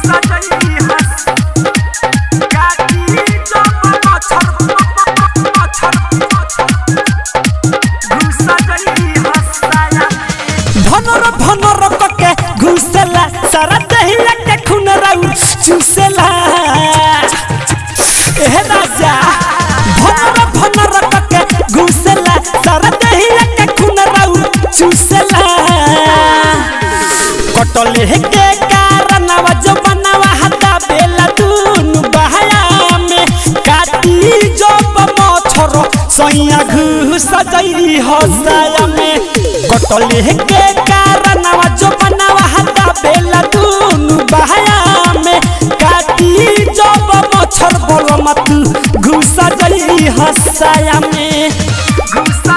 भनर भनर कके घुसेला सारा दहिया के खून राउ चूसेला ए राजा भनर भनर कके घुसेला सारा दहिया के खून राउ चूसेला कटले के कारणवा जो बनवा हता बेला दुनु बहाया में काटी जब मछरो सैया घुस जई हसाया में कटले के कारणवा जो बनवा हता बेला दुनु बहाया में काटी जब मछर बोल मत घुस जई हसाया में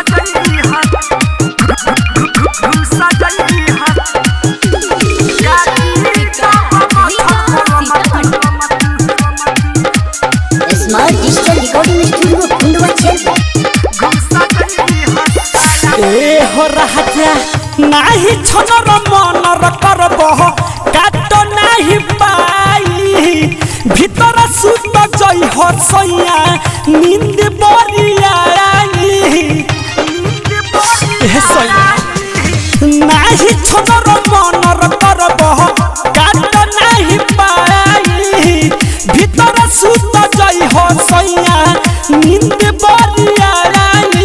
स्मार्ट डिजिटल रिकॉर्डिंग स्टूडियो कुंडवा छेल ए हो राजा नाही छनर मनर करब काट नाही पाई ভিতর সুত জয় হসইয়া নিন্দ বরিয়াই হে সইয়া নাহি ছদর মনর করব কাট নাহি পাই ভিতর সুত জয় হসইয়া নিন্দ বরিয়াই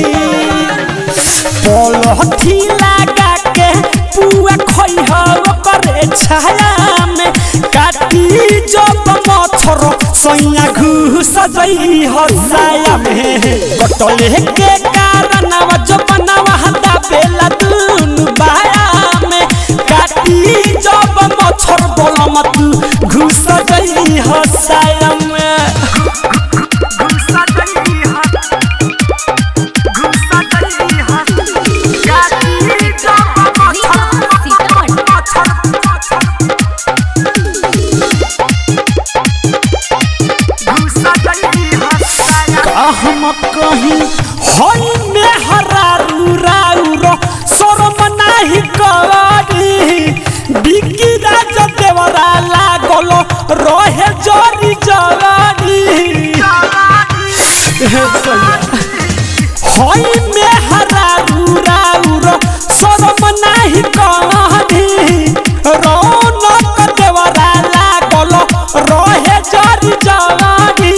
पलथी लगा के पुआ खैह करे छाया में काटी जब मछर सैया घुस जई हसाया में कटले के कारण जो बनवा हता बेला दुनु बाया में काटी जब मछर बोल मत घुस जई हसाया में हम कहीं हई में हरारू राउरो शरम नाही करी बिकी राज देवरा लागल रहे जरी जवानी हई में हरारू राउरो शरम नाही करी रौनक देवरा लागल रहे जरी जवानी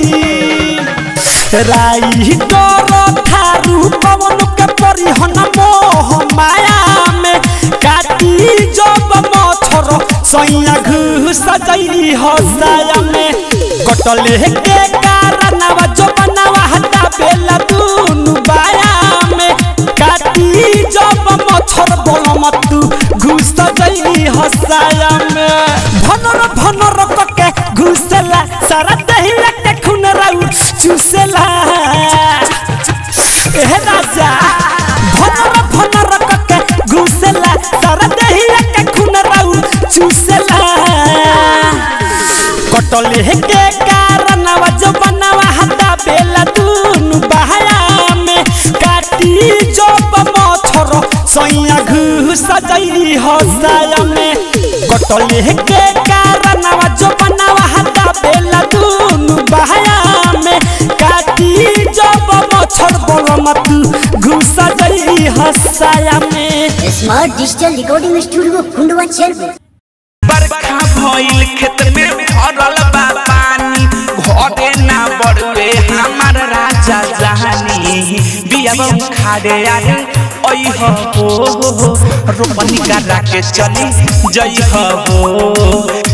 राई डर थारू पवन के परिहन मोह माया में काटी जब मछर सैया घुस जई हसाया में कटले के कारण जो बनवा हता बेला दुनु बाया में काटी जब मछर बोल मत घुस जई हसाया में भनर भनर कके घुसला सारा दहिया के खून राउ चूसेला ए राजा भनर भनर कके घुसला सारा दहिया के खून राउ चूसेला कटले के कारण जो बनवा हता बेला दुनु बहाया में काटी जब मछर सैया घुस जई हसाया में कटले के कारण जो बनवा हता बेला दुनु बहाया में काटी जब मछर बोल मत घुस जई हसाया में स्मार्ट डिजिटल रिकॉर्डिंग स्टूडियो कुंडवा छेल बरखा भइल खेत में भरल बा पानी घरे ना बड़वे हमार राजा जहानी बिया खाड़े आए ओई हो रोपनी करा के चली जई हो